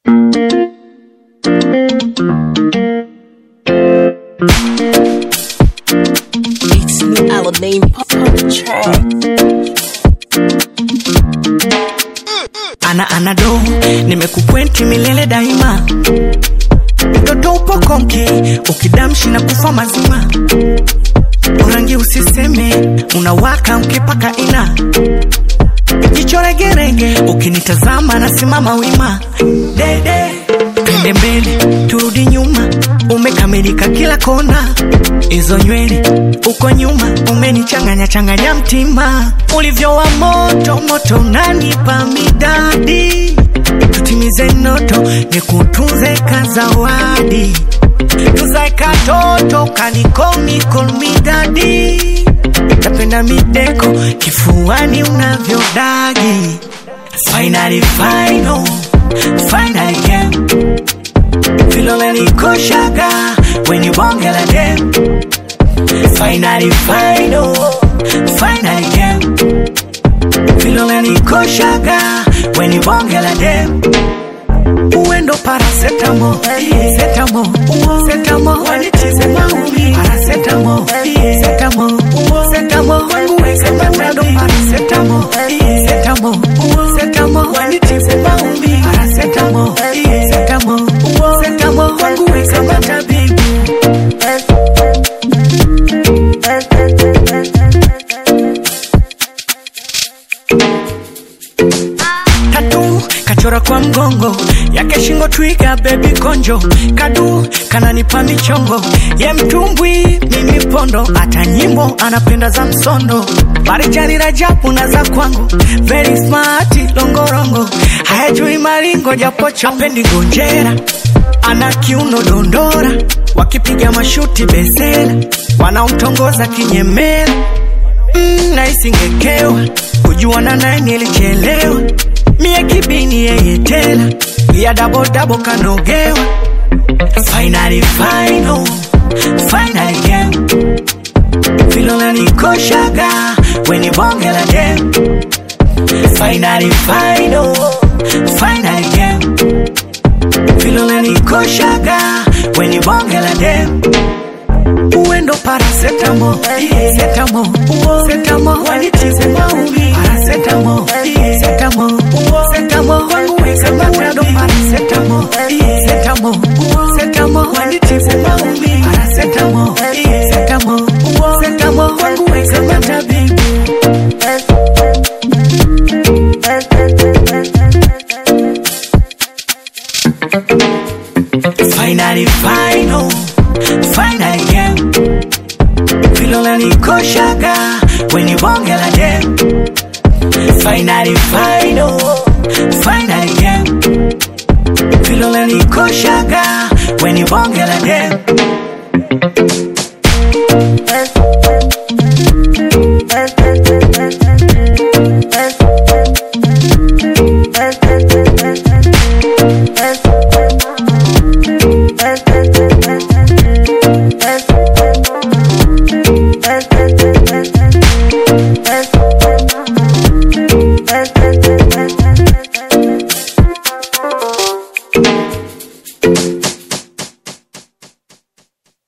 It's new Alamein pop on the track. ana anado nimekukwenti milele daima mtoto upo konki ukidamshi na kufa mazima urangi usiseme unawaka mkipaka ina jicho regerege ukinitazama nasimama wima dede twende mbele turudi nyuma umekamilika kila kona hizo nywele uko nyuma umenichanganya changanya mtima ulivyo wa moto moto unanipa midadi tutimize noto nikutunze kazawadi tuzae katoto kanikomikonomidadi napenda mideko kifuani unavyodagi finally final finally game vilole nikoshaga weni bonge la dem finally final finally game vilole nikoshaga weni bonge la dem uendo parasetamo setamo setamo wanitize maumi parasetamo setamo setamo wangu wesetando parasetamo setamo setamo wanitize maumi parasetamo setamo setamo wangu wesemata bibi tatu kachora kwa mgongo yake shingo twiga bebi konjo kadu kananipa michongo ye mtumbwi mimi pondo hata nyimbo anapenda za msondo marijani rajabu na za kwangu very smart longorongo hayajui maringo japocho apendi ngonjera ana kiuno dondora wakipiga mashuti besela wanaomtongoza kinyemela mm, naisingekewa kujuana naye nilichelewa mie kibini yeye tela ya dabodabo kanogewa finally final finally game vilona nikoshaga weni bonge la dem finally final finally game vilona nikoshaga weni bonge la dem uendo parasetamo setamo setamo wanitize maumi parasetamo setamo setamo wangu wesemando parasetamo setamo setamo wanitize maumi parasetamo setamo setamo wangu wesemata bibi finally final finally game vilona nikoshaga weni bonge la dem finally final finally game vilona nikoshaga weni bonge la dem